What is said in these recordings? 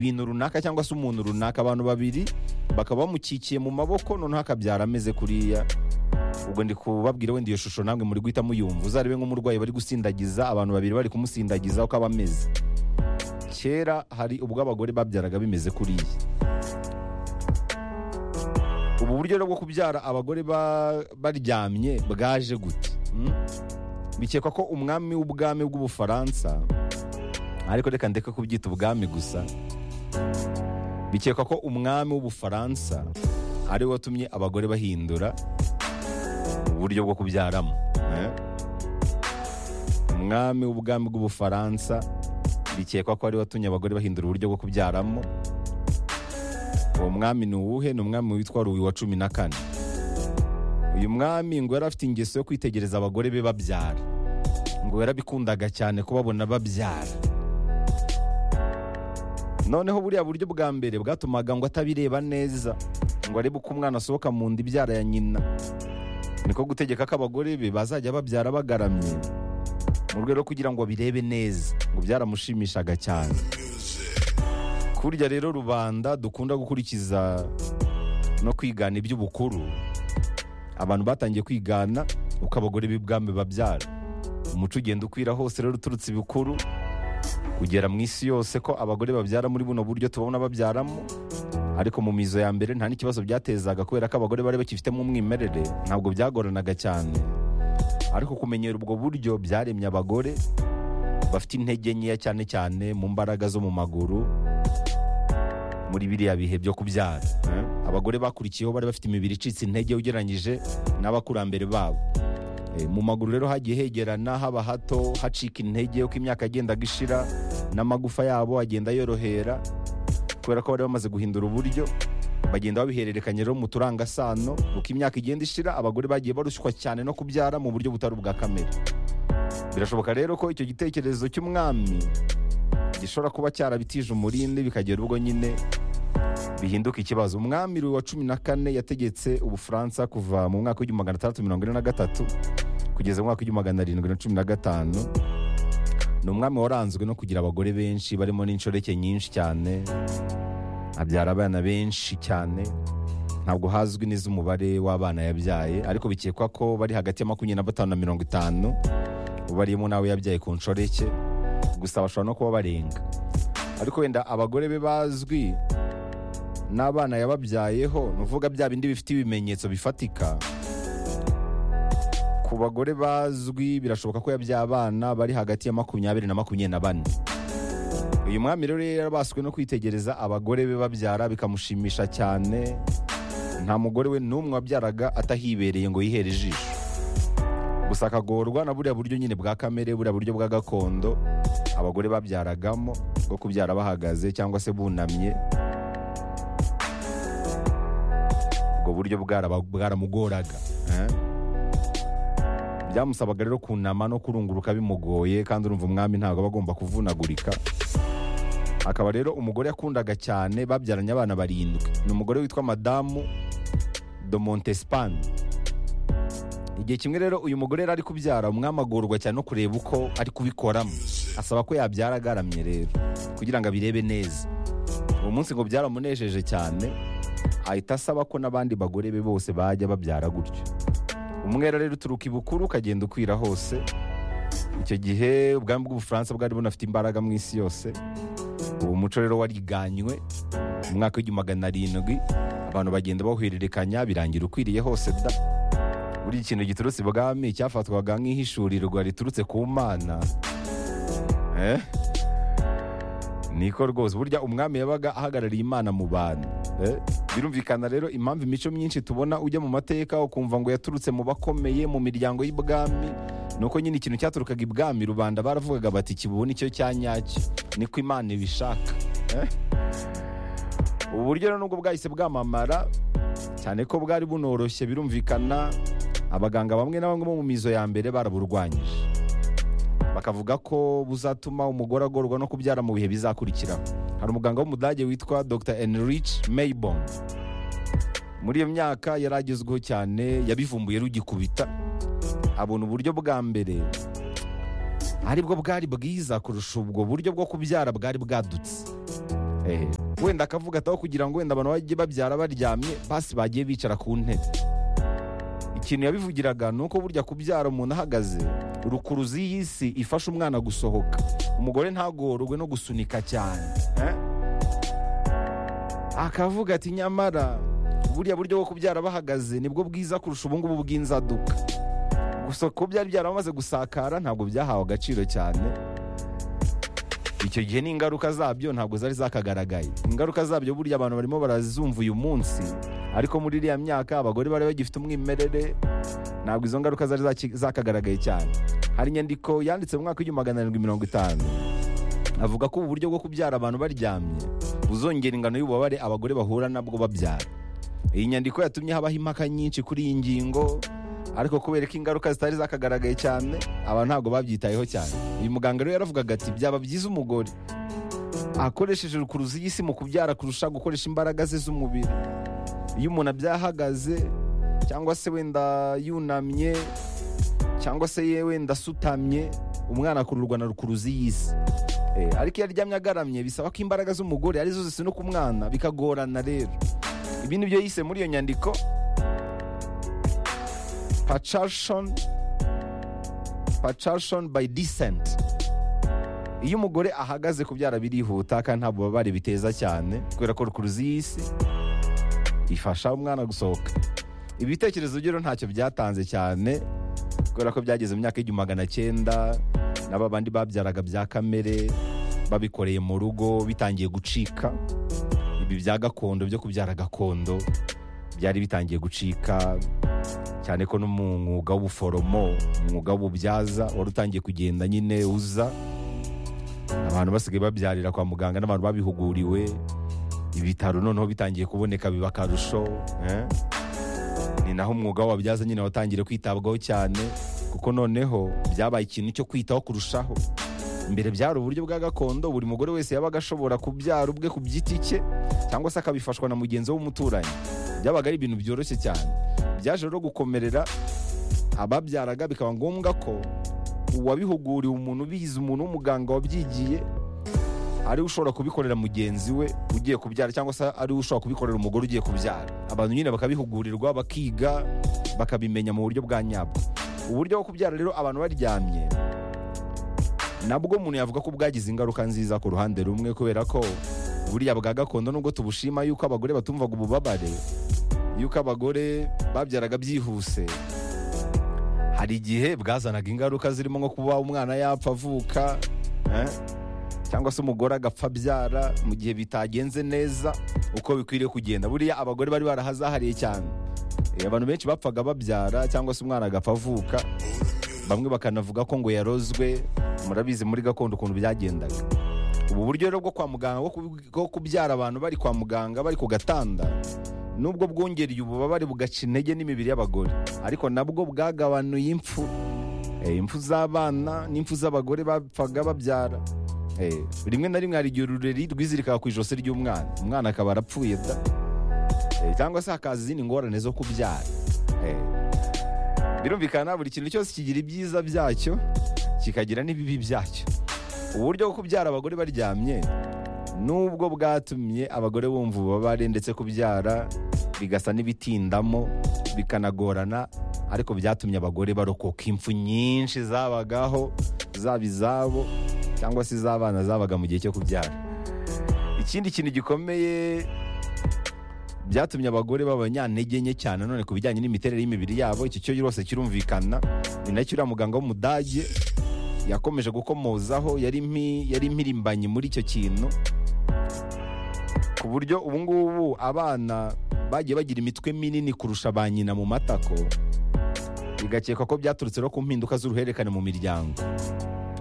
ibintu runaka cyangwa se umuntu runaka abantu babiri bakaba bamukikiye mu maboko noneho akabyara ameze kuriya ubwo ndi kubabwira wenda iyo shusho namwe muri guhita muyumva uzarebe nk'umurwayi bari gusindagiza abantu babiri bari kumusindagiza uko aba ameze kera hari ubwo abagore babyaraga bimeze kuriya ubu buryo rero bwo kubyara abagore ba- baryamye bwaje gute Mm? bikekwa ko umwami w'ubwami bw'ubufaransa ariko reka ndeke kubyita ubwami gusa bikekwa ko umwami w'ubufaransa ari we watumye abagore bahindura uburyo bwo kubyaramo eh? umwami w'ubwami bw'ubufaransa bikekwa ko ari we watumye abagore bahindura uburyo bwo kubyaramo uwo mwami ni uwuhe ni umwami witwa ruwi wa cumi na kane uyu mwami ngo yari afite ingeso yo kwitegereza abagore be babyara ngo yarabikundaga cyane kubabona babyara noneho buriya buryo bwa mbere bwatumaga ngo atabireba neza ngo arebe uko umwana asohoka mu nda ibyara ya nyina niko gutegeka ko abagore be bazajya babyara bagaramye mu rwego rwo kugira ngo abirebe neza ngo byaramushimishaga cyane kurya rero rubanda dukunda gukurikiza no kwigana iby'ubukuru abantu batangiye kwigana uko abagore b'ibwami babyara umuco ugenda ukwira hose rero uturutse ibikuru kugera mu isi yose ko abagore babyara muri buno buryo tubona babyaramo ariko mu mizo ya mbere nta n'ikibazo byatezaga kubera ko abagore bari bakifitemo umwimerere ntabwo byagoranaga cyane ariko kumenyera ubwo buryo byaremye abagore bafite intege nkeya cyane cyane mu mbaraga zo mu maguru muri biriya bihe byo kubyara eh? abagore bakurikiyeho bari bafite imibiri icitse intege ugereranyije n'abakurambere babo Eh, mu maguru rero hagiye hegerana haba hato hacika intege uko imyaka yagendaga ishira n'amagufa yabo agenda yorohera kubera ko bari bamaze guhindura uburyo bagenda babihererekanya rero mu turangasano uko imyaka igenda ishira abagore bagiye barushywa cyane no kubyara mu buryo butari ubwa kamere birashoboka rero ko icyo gitekerezo cy'umwami gishobora kuba cyarabitije umurindi bikagera ubwo nyine bihinduka ikibazo umwami Louis wa cumi na kane yategetse ubufaransa kuva mu mwaka w'igihumbi magana atandatu mirongo ine na gatatu kugeza mu mwaka w'igihumbi magana arindwi na cumi na gatanu ni umwami waranzwe no kugira abagore benshi barimo n'inshoreke nyinshi cyane abyara abana benshi cyane ntabwo hazwi neza umubare w'abana yabyaye ariko bikekwa ko bari hagati ya makumyabiri na batanu na mirongo itanu ubariyemo n'abo yabyaye ku nshoreke gusa bashobora no kuba barenga ariko wenda abagore be bazwi n'abana yababyayeho ni uvuga bya bindi bifite ibimenyetso bifatika ku bagore bazwi birashoboka ko yabyaye abana bari hagati ya makumyabiri na makumyabiri na bane uyu mwami rero yarabaswe no kwitegereza abagore be babyara bikamushimisha cyane nta mugore we n'umwe wabyaraga atahibereye ngo yihere ijisho gusa akagorwa na buriya buryo nyine bwa kamere buriya buryo bwa gakondo abagore babyaragamo bwo kubyara bahagaze cyangwa se bunamye ubwo buryo bwaraba- bwaramugoraga eh? byamusabaga rero kunama no kurunguruka bimugoye kandi urumva umwami ntabwo aba agomba kuvunagurika akaba rero umugore yakundaga cyane babyaranye abana barindwi ni umugore witwa madamu de montespan igihe kimwe rero uyu mugore yari ari kubyara umwami agorwa cyane no kureba uko ari kubikoramo asaba ko yabyara agaramye rero kugira ngo abirebe neza uwo munsi ngo byaramunejeje cyane ahita asaba ko n'abandi bagore be bose bajya babyara gutyo umwera rero uturuka ibukuru ukagenda ukwira hose icyo gihe ubwami bw'ubufaransa bwari bunafite imbaraga mu isi yose uwo muco rero wariganywe mu mwaka w'igihumbi magana arindwi abantu bagenda bawuhererekanya birangira ukwiriye hose da buri kintu giturutse ibwami cyafatwaga nk'ihishurirwa riturutse ku mana eh? niko rwose burya umwami yabaga ahagarariye imana mu bantu eh? birumvikana rero impamvu imico myinshi tubona ujya mu mateka ukumva ngo yaturutse mu bakomeye mu miryango y'ibwami nuko nyine ikintu cyaturukaga ibwami rubanda baravugaga bati kibona icyo cya nyacyo niko imana ibishaka eh? ubu buryo rero nubwo bwahise bwamamara cyane ko bwari bunoroshye birumvikana abaganga bamwe na bamwe bo mu mizo ya mbere baraburwanyije bakavuga ko buzatuma umugore agorwa no kubyara mu bihe bizakurikiraho hari umuganga w'umudage witwa dr enrich maybon muri iyo myaka yari agezweho cyane yabivumbuye rugikubita abona uburyo bwa mbere aribwo bwari bwiza kurusha ubwo buryo bwo kubyara bwari bwadutse ehe wenda akavuga ataho kugira ngo wenda abantu bajye babyara baryamye basi bagiye bicara ku ntebe ikintu yabivugiraga ni uko burya kubyara umuntu ahagaze rukuruzi y'isi ifasha umwana gusohoka umugore ntagorwe no gusunika cyane eh? akavuga ati nyamara buriya buryo bwo kubyara bahagaze nibwo bwiza kurusha ubu ngubu bw'inzaduka gusa ko byari byaramaze gusakara ntabwo byahawe agaciro cyane icyo gihe n'ingaruka zabyo ntabwo zari zakagaragaye ingaruka zabyo burya abantu barimo barazumva uyu munsi ariko muri iriya myaka abagore bari bagifite umwimerere ntabwo izo ngaruka zari zaki- zakagaragaye cyane hari inyandiko yanditse mu mwaka w'igihumbi magana arindwi mirongo itanu avuga ko ubu buryo bwo kubyara abantu baryamye buzongera ingano y'ububabare abagore bahura nabwo babyara iyi nyandiko yatumye habaho impaka nyinshi kuri iyi ngingo ariko kubera ko ingaruka zitari zakagaragaye cyane abantu ntabwo babyitayeho cyane uyu muganga rero yaravugaga ati byaba byiza umugore akoresheje urukuruzi y'isi mu kubyara kurusha gukoresha imbaraga ze z'umubiri iyo umuntu abyahagaze cyangwa se wenda yunamye cyangwa se ye wenda asutamye umwana akururwa na rukuruzi y'isi Eh, ariko iyo aryamye agaramye bisaba ko imbaraga z'umugore arizo zisunika umwana bikagorana rero ibi ni byo yise muri iyo nyandiko pacarshon pacarshon by descent iyo umugore ahagaze kubyara birihuta kandi nta bubabare biteza cyane kubera ko rukuruzi y'isi ifasha umwana gusohoka ibitekerezo byo rero ntacyo byatanze cyane kubera ko byageze mu myaka y'igihumbi magana cyenda n'aba bandi babyaraga bya kamere babikoreye mu rugo bitangiye gucika ibi bya gakondo byo kubyara gakondo byari bitangiye gucika cyane ko no mu mwuga w'ubuforomo umwuga w'ububyaza wari utangiye kugenda nyine uza abantu basigaye babyarira kwa muganga n'abantu babihuguriwe ibitaro noneho bitangiye kuboneka biba akarusho eh? ni naho umwuga w'ababyaza nyine watangiye kwitabwaho cyane kuko noneho byabaye ikintu cyo kwitaho kurushaho mbere byari uburyo bwa gakondo buri mugore wese yabaga ashobora kubyara ubwe ku giti cye cyangwa se akabifashwa na mugenzi we w'umuturanyi byabaga ari ibintu byoroshye cyane byaje rero gukomerera ababyaraga bikaba ngombwa ko uwabihuguriwe umuntu ubizi umuntu w'umuganga wabyigiye ariwe ushobora kubikorera mugenzi we ugiye kubyara cyangwa se ariwe ushobora kubikorera umugore ugiye kubyara abantu nyine bakabihugurirwa bakiga bakabimenya mu buryo bwa nyabwo uburyo bwo kubyara rero abantu baryamye nabwo umuntu yavuga ko bwagize ingaruka nziza ku ruhande rumwe kubera ko buriya bwa gakondo nubwo tubushima yuko abagore batumvaga ububabare yuko abagore babyaraga byihuse hari igihe bwazanaga ingaruka zirimo nko kuba umwana yapfa avuka eh? cyangwa se umugore agapfa abyara mu gihe bitagenze neza uko bikwiriye kugenda buriya abagore bari barahazahariye cyane Eh, abantu benshi bapfaga babyara cyangwa se umwana agapfa avuka bamwe bakanavuga ko ngo yarozwe murabizi muri gakondo ukuntu byagendaga ubu buryo rero bwo kwa muganga bwo kub- bwo kubyara abantu bari kwa muganga bari ku gatanda nubwo bwongereye ububabare bugaca intege n'imibiri y'abagore ariko nabwo bwagabanuye impfu Eh, impfu z'abana n'impfu z'abagore bapfaga babyara Eh, rimwe na rimwe hari igihe urureri rwizirikaga ku ijosi ry'umwana umwana akaba arapfuye da Eh, cyangwa se hakaza izindi ngorane zo kubyara Eh, birumvikana buri kintu cyose kigira ibyiza byacyo kikagira n'ibibi byacyo uburyo bwo kubyara abagore baryamye nubwo bwatumye abagore bumva ububabare ndetse kubyara bigasa n'ibitindamo bikanagorana ariko byatumye abagore barokoka impfu nyinshi zabagaho zaba izabo cyangwa se iz'abana zabaga mu gihe cyo kubyara ikindi kintu gikomeye byatumye abagore b'abanyantege nke cyane none ku bijyanye n'imiterere y'imibiri yabo iki cyo rwose kirumvikana ni nacyo uriya muganga w'umudage yakomeje gukomozaho yari impi- yari impirimbanyi muri icyo kintu ku buryo ubu ngubu abana bagiye bagira imitwe minini kurusha ba nyina mu matako bigakekwa ko byaturutse no ku mpinduka z'uruhererekane mu miryango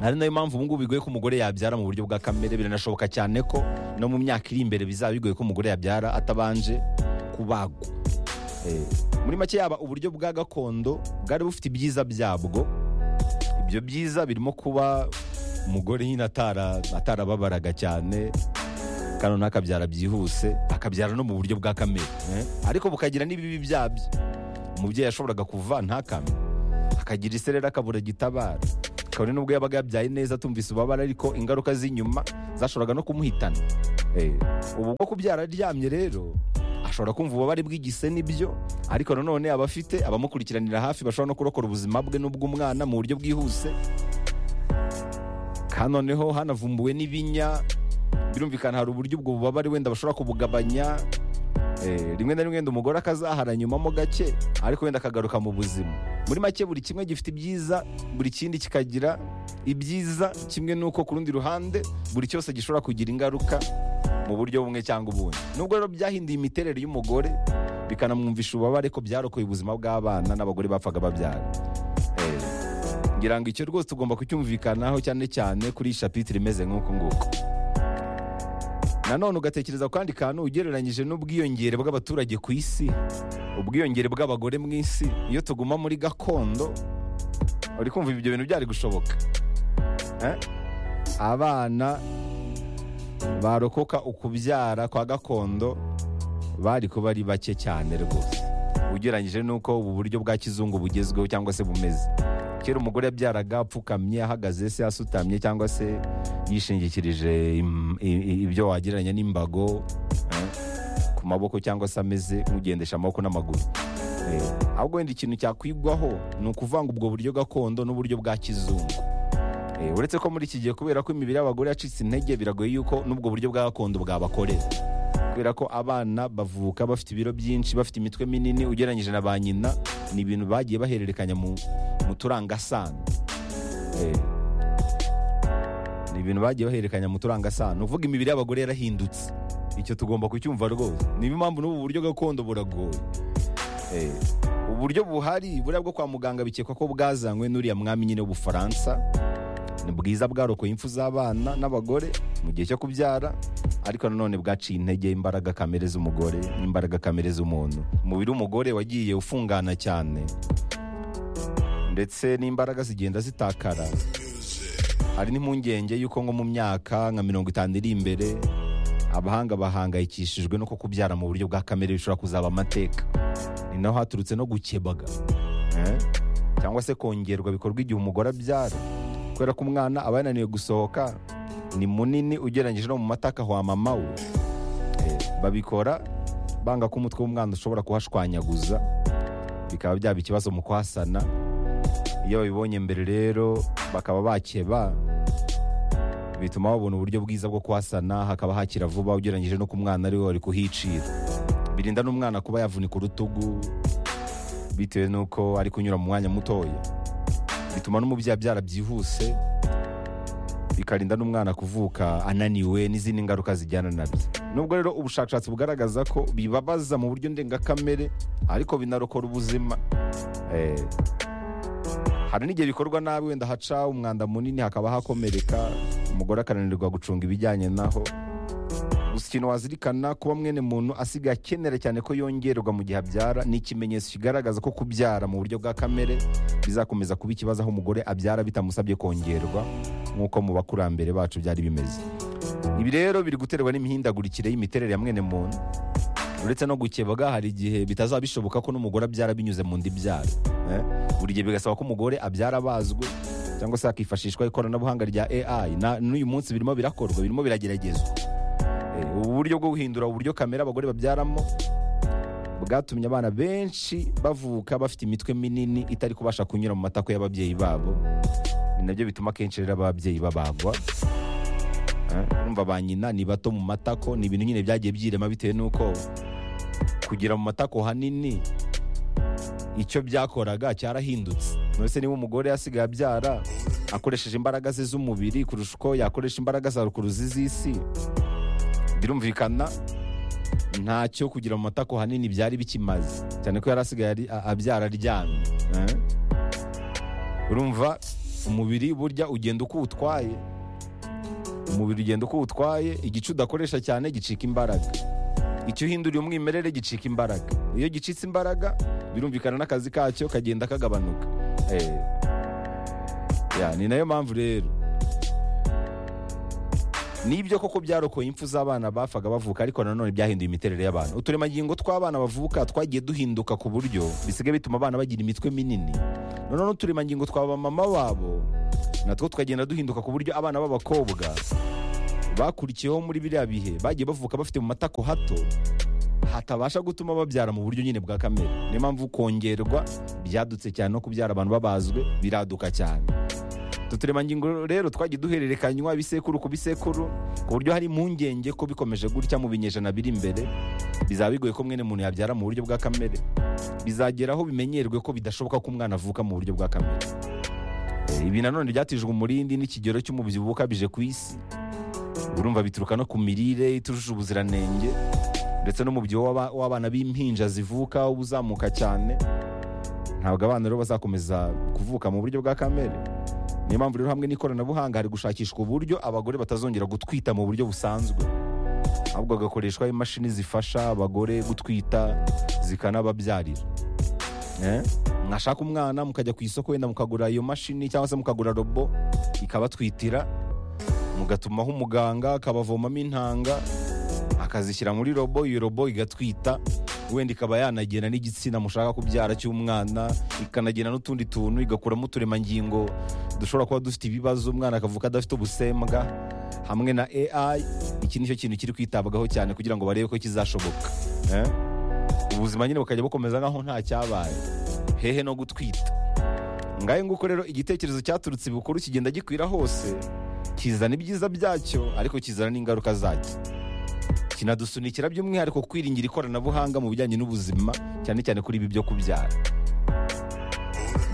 ari nayo mpamvu ubu ngubu bigoye ko umugore yabyara mu buryo bwa kamere biranashoboka cyane ko no mu myaka iri imbere bizaba bigoye ko umugore yabyara atabanje kubagwa Eh, muri make yaba uburyo bwa gakondo bwari bufite ibyiza byabwo ibyo byiza birimo kuba umugore nyine atara- atarababaraga cyane kandi noneho akabyara byihuse akabyara no mu buryo bwa kamere eh? ariko bukagira n'ibibi byabyo umubyeyi yashoboraga kuva ntakame akagira iserera akabura gitabara kabone n'ubwo yabaga yabyaye neza atumvise ububabare ariko ingaruka z'inyuma zashoboraga no kumuhitana Eh, ubu bwo kubyara aryamye rero ashobora kumva ububabare bw'igise n'ibyo ariko nanone aba afite abamukurikiranira hafi bashobora no kurokora ubuzima bwe n'ubw'umwana mu buryo bwihuse kandi noneho hanavumbuwe n'ibinya birumvikana hari uburyo ubwo bubabare wenda bashobora kubugabanya Eh, rimwe na rimwe wenda umugore akazahara nyumamo gake ariko wenda akagaruka mu buzima muri make buri kimwe gifite ibyiza buri kindi kikagira ibyiza kimwe n'uko ku rundi ruhande buri cyose gishobora kugira ingaruka mu buryo bumwe cyangwa ubundi nubwo rero byahinduye imiterere y'umugore bikanamwumvisha ububabare ko byarokoye ubuzima bw'abana n'abagore bapfaga babyara Eh, ngira ngo icyo rwose tugomba kucyumvikanaho cyane cyane kuri iyi shapitire imeze nk'uku nguku nanone ugatekereza ku kandi kantu ugereranyije n'ubwiyongere bw'abaturage ku isi ubwiyongere bw'abagore mu isi iyo tuguma muri gakondo uri kumva ibyo bintu byari gushoboka Eh? abana barokoka ukubyara kwa gakondo bari kuba ari bake cyane rwose ugereranyije n'uko ubu buryo bwa kizungu bugezweho cyangwa se bumeze kera umugore yabyaraga apfukamye ahagaze se asutamye cyangwa se yishingikirije im- i- i- ibyo wagereranya n'imbago eh, ku maboko cyangwa se ameze nk'ugendesha amaboko n'amaguru Eh, ahubwo wenda ikintu cyakwigwaho ni ukuvanga ubwo buryo gakondo n'uburyo bwa kizungu Eh, uretse ko muri iki gihe kubera ko imibiri y'abagore yacitse intege biragoye yuko n'ubwo buryo bwa gakondo bwabakorera kubera ko abana bavuka bafite ibiro byinshi bafite imitwe minini ugereranyije na ba nyina ni ibintu bagiye bahererekanya mu, mu turangasano Eh, ni ibintu bagiye bahererekanya mu turangasano uvuga imibiri y'abagore yarahindutse icyo tugomba kucyumva rwose niyo mpamvu n'ubu buryo gakondo buragoye Eh, uburyo buhari buriya bwo kwa muganga bikekwa ko bwazanywe n'uriya mwami nyine w'ubufaransa ni bwiza bwarokoye impfu z'abana n'abagore mu gihe cyo kubyara ariko nanone bwaciye intege imbaraga kamere z'umugore n'imbaraga kamere z'umuntu umubiri w'umugore wagiye ufungana cyane ndetse n'imbaraga zigenda zitakara hari n'impungenge y'uko nko mu myaka nka mirongo itanu iri imbere abahanga bahangayikishijwe no kukubyara mu buryo bwa kamere bishobora kuzaba amateka ni naho haturutse no gukebaga Eh? cyangwa se kongerwa bikorwa igihe umugore abyara kubera ko umwana aba yananiwe gusohoka ni munini ugereranyije no mu mata akahwa mama we Eh, babikora banga ko umutwe w'umwana ushobora kuhashwanyaguza bikaba byaba ikibazo mu kuhasana iyo babibonye mbere rero bakaba bakeba bituma babona uburyo bwiza bwo kuhasana hakaba hakira vuba ugereranyije no ku mwana ariwe wari kuhicira birinda n'umwana kuba yavunika urutugu bitewe n'uko ari kunyura mu mwanya mutoya bituma n'umubyeyi abyara byihuse bikarinda n'umwana kuvuka ananiwe n'izindi ngaruka zijyana nabyo nubwo rero ubushakashatsi bugaragaza ko bibabaza mu buryo ndengakamere ariko binarokora ubuzima Eh, hari n'igihe bikorwa nabi wenda haca umwanda munini hakaba hakomereka umugore akananirwa gucunga ibijyanye naho gusa ikintu wazirikana kuba mwene muntu asigaye akenera cyane ko yongerwa mu gihe abyara ni ikimenyetso kigaragaza ko kubyara mu buryo bwa kamere bizakomeza kuba ikibazo aho umugore abyara bitamusabye kongerwa nk'uko mu bakurambere bacu byari bimeze ibi rero biri guterwa n'imihindagurikire y'imiterere ya mwene muntu uretse no gukebwa hari igihe bitazaba bishoboka ko n'umugore abyara binyuze mu ndi byaro eh? buri gihe bigasaba ko umugore abyara abazwe cyangwa se hakifashishwa ikoranabuhanga rya AI Na- n'uyu munsi birimo birakorwa birimo birageragezwa Eh, ubu buryo bwo guhindura uburyo kamera abagore babyaramo bwatumye abana benshi bavuka bafite imitwe minini itari kubasha kunyura mu matako y'ababyeyi babo ni nabyo bituma akenshi rero ababyeyi babagwa Eh, urumva ba nyina ni bato mu matako ni ibintu nyine byagiye byirema bitewe n'uko kugira mu matako hanini icyo byakoraga cyarahindutse nonese niba umugore yasigaye abyara akoresheje imbaraga ze z'umubiri kurusha uko yakoresha imbaraga za rukuru z'isi birumvikana ntacyo kugira mu matako hanini byari bikimaze cyane ko yari asigaye ari- a- abyara aryamye eh? urumva umubiri burya ugenda uko utwaye umubiri ugenda uko utwaye igice udakoresha cyane gicika imbaraga icyo uhinduriye umwimerere gicika imbaraga iyo gicitse imbaraga birumvikana n'akazi kacyo kagenda kagabanuka Eh. Ya, ni nayo mpamvu rero nibyo koko byarokoye impfu z'abana bapfaga bavuka ariko nanone byahinduye imiterere y'abantu uturemangingo tw'abana bavuka twagiye duhinduka ku buryo bisigaye bituma abana bagira imitwe minini noneho n'uturemangingo twa bamama babo natwo tukagenda duhinduka ku buryo abana b'abakobwa bakurikiyeho muri biriya bihe bagiye bavuka bafite mu matako hato hatabasha gutuma babyara mu buryo nyine bwa kamere niyo mpamvu kongerwa byadutse cyane no kubyara abantu babazwe biraduka cyane utu turemangingo rero twagiye duhererekanywa ibisekuru ku bisekuru ku buryo hari impungenge ko bikomeje gutya mu binyejana biri imbere bizaba bigoye ko mwene muntu yabyara mu buryo bwa kamere bizagera aho bimenyerwe ko bidashoboka ko umwana avuka mu buryo bwa kamere Eh, ibi nanone ryatijwe umurindi n'ikigero cy'umubyibuho ukabije ku isi urumva bituruka no ku mirire itujuje ubuziranenge ndetse n'umubyibuho w'aba- w'abana b'impinja zivuka uba uzamuka cyane ntabwo abana rero bazakomeza kuvuka mu buryo bwa kamere niyo mpamvu rero hamwe n'ikoranabuhanga hari gushakishwa uburyo abagore batazongera gutwita mu buryo busanzwe ahubwo hagakoreshwa imashini zifasha abagore gutwita zikanababyarira Eh? mwashaka umwana mukajya ku isoko wenda mukagura iyo mashini cyangwa se mukagura robo ikabatwitira mugatumaho umuganga akabavomamo intanga akazishyira muri robo iyo robo igatwita wenda ikaba yanagena n'igitsina mushaka kubyara cy'umwana ikanagena n'utundi tuntu igakuramo uturemangingo dushobora kuba dufite ibibazo umwana akavuka adafite ubusembwa hamwe na AI iki nicyo kintu kiri kwitabwaho cyane kugira ngo barebe ko kizashoboka eh? ubuzima nyine bukajya bukomeza nk'aho nta cyabaye hehe no gutwita ngahe nguko rero igitekerezo cyaturutse ibukuru kigenda gikwira hose kizana ibyiza byacyo ariko kizana n'ingaruka zacyo kinadusunikira by'umwihariko kwiringira ikoranabuhanga mu bijyanye n'ubuzima cyane cyane kuri ibi byo kubyara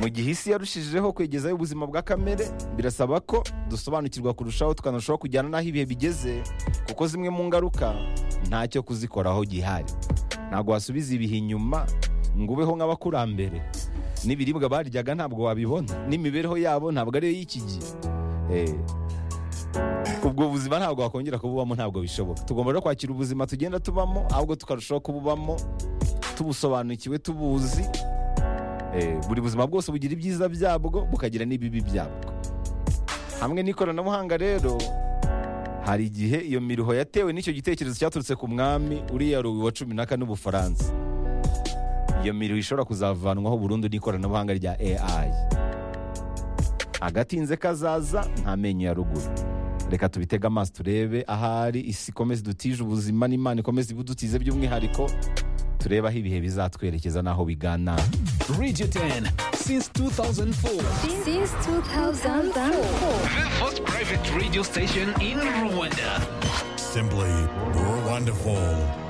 mu gihe isi yarushijeho kwegezayo ubuzima bwa kamere birasaba ko dusobanukirwa kurushaho tukanarushaho kujyana n'aho ibihe bigeze kuko zimwe mu ngaruka ntacyo kuzikoraho gihari ntabwo wasubiza ibihe inyuma ngo ubeho nk'abakurambere n'ibiribwa baryaga ntabwo wabibona n'imibereho yabo ntabwo ariyo y'iki gihe Eh, ubwo buzima ntabwo wakongera kububamo ntabwo bishoboka tugomba rero kwakira ubuzima tugenda tubamo ahubwo tukarushaho kububamo tubusobanukiwe tubuzi Eh, buri buzima bwose bugira ibyiza byabwo bukagira n'ibibi byabwo hamwe n'ikoranabuhanga rero hari igihe iyo miruho yatewe n'icyo gitekerezo cyaturutse ku mwami uriya ruwi wa cumi na kane w'ubufaransa iyo miruho ishobora kuzavanwaho burundu n'ikoranabuhanga rya AI agatinze kazaza nta menyo ya ruguru reka tubitege amaso turebe ahari isi ikomeze idutije ubuzima n'imana ikomeze ibudutize by'umwihariko turebe aho ibihe bizatwerekeza n'aho bigana Radio 10 since 2004. Since 2004. The first private radio station in Rwanda. Simply wonderful.